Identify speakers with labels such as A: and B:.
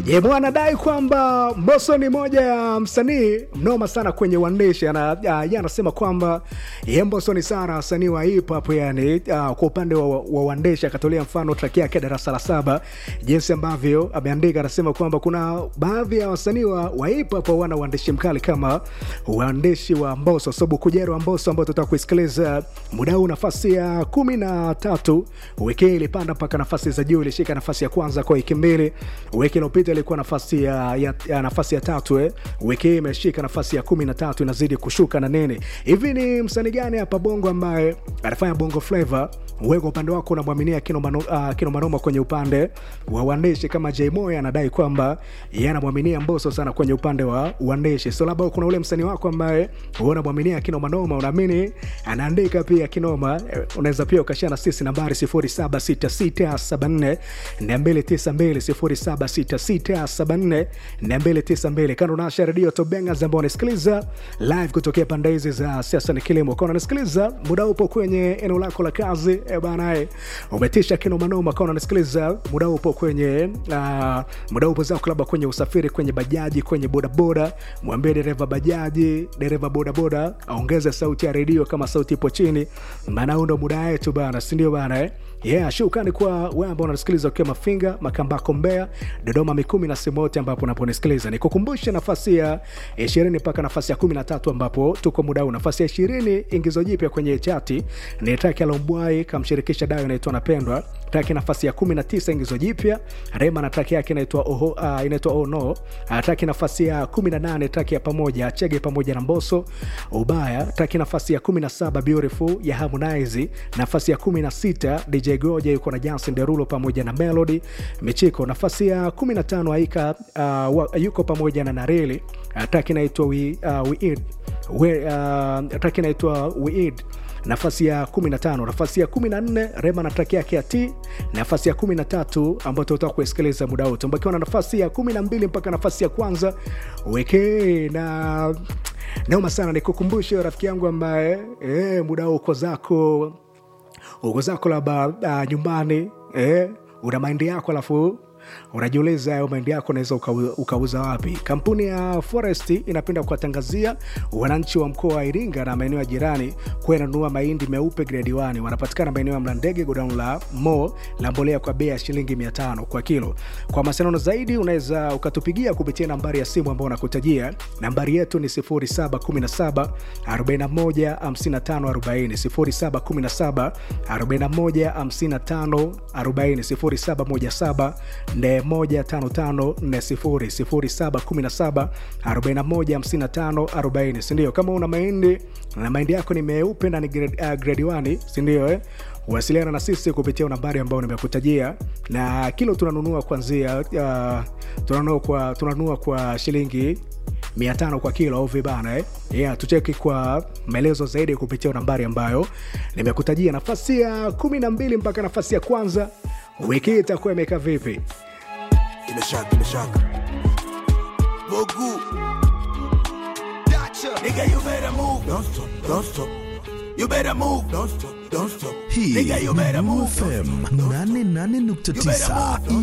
A: Jemo anadai kwamba Mbosso ni moja ya msanii mnoma sana kwenye uandishi. Ana, uh, ye anasema kwamba ye Mbosso ni sana wasanii wa hip hop yani, uh, kwa upande wa, wa uandishi akatolea mfano track yake darasa la saba, jinsi ambavyo ameandika. Anasema kwamba kuna baadhi ya wasanii wa, wa hip hop wana uandishi mkali kama uandishi wa Mbosso. So Bukujero wa Mbosso ambao tutaka kuisikiliza muda huu, nafasi ya kumi na tatu wiki hii ilipanda mpaka nafasi za juu, ilishika nafasi ya kwanza kwa wiki mbili. Wiki iliyopita ilikuwa nafasi ya, ya, ya nafasi ya tatu eh. Wiki hii imeshika nafasi ya kumi na tatu inazidi kushuka na nini hivi. Ni msanii gani hapa bongo ambaye anafanya bongo flava? Wewe kwa upande wako unamwaminia kinomanoma uh, kino kwenye upande wa uandishi, kama Jmoy anadai kwamba yeye anamwaminia Mbosso sana kwenye upande wa uandishi. So labda kuna ule msanii wako ambaye wewe unamwaminia kinomanoma, unaamini anaandika pia kinoma, unaweza pia ukashana sisi nambari 076674 292 076674 kando nasha redio Tobengas ambao wanasikiliza live kutokea pande hizi za siasa ni kilimo, kwa unasikiliza muda upo kwenye eneo lako la kazi e bana, e, umetisha kinomanoma, kwa unasikiliza muda upo kwenye uh, muda upo zako labda kwenye usafiri, kwenye bajaji, kwenye bodaboda, mwambie dereva bajaji, dereva bodaboda aongeze sauti ya redio kama sauti ipo chini, maana huo ndo muda wetu bana, si ndio bana eh? Yeah, shukrani kwa wewe ambao unasikiliza ukiwa Mafinga, Makambako, Mbeya, Dodoma, Mikumi na sehemu yote ambapo unaponisikiliza. Nikukumbushe nafasi ya 20 mpaka nafasi ya 13 ambapo tuko muda huu. Nafasi ya 20 ingizo jipya kwenye chati ni Taki Alombwai kamshirikisha Dayo inaitwa Napendwa. Taki nafasi ya 19 ingizo jipya Rema na taki yake inaitwa Oho, uh, inaitwa Oh No. Uh, taki nafasi ya 18 taki ya pamoja Chege pamoja na Mbosso Ubaya. Taki nafasi ya 17 Beautiful ya Harmonize. Nafasi ya 16 DJ Goja yuko na Jansen Derulo pamoja na Melody Michiko. Nafasi ya 15 Aika uh, yuko pamoja na Nareli. Uh, taki inaitwa We, uh, we Eat. We, uh, taki inaitwa We Eat nafasi ya 15. Nafasi ya 14 Rema na traki yake ya T. Nafasi ya 13 ambayo tutatoka kuisikiliza muda wote, mbakiwa na nafasi ya 12 mpaka nafasi ya kwanza weke na naoma sana. Nikukumbushe rafiki yangu ambaye eh, muda huu uko zako uko zako labda uh, nyumbani eh, una maindi yako alafu unajiuliza hayo mahindi yako unaweza ukauza wapi? Kampuni ya Forest inapenda kuwatangazia wananchi wa mkoa wa Iringa na maeneo ya jirani kuwa inanunua mahindi meupe grade 1. Wanapatikana maeneo ya Mlandege, godown la Mo la mbolea kwa bei ya shilingi 500 kwa kilo. Kwa mawasiliano zaidi unaweza ukatupigia kupitia nambari ya simu ambayo unakutajia. Nambari yetu ni 0717 41 55 40, 0717 41 55 40, 0717 1 sindio? Kama una mahindi na mahindi yako ni meupe na ni grade, uh, grade 1 sindio eh? Wasiliana na sisi kupitia nambari ambayo nimekutajia, na kilo tunanunua kuanzia uh, tunanunua kwa, tunanunua kwa shilingi mia tano kwa kilo au vibana eh? Yeah, tucheki kwa maelezo zaidi kupitia nambari ambayo nimekutajia. Nafasi ya kumi na mbili mpaka nafasi ya kwanza wiki hii itakuwa imekaa vipi?
B: Imeshaka, imeshaka. Bogu. Nigga, you better move. Don't stop, don't stop. You better move. Don't stop, don't stop.
C: Hii
B: Nigga, you better
C: ni
B: move.
C: FM 88.9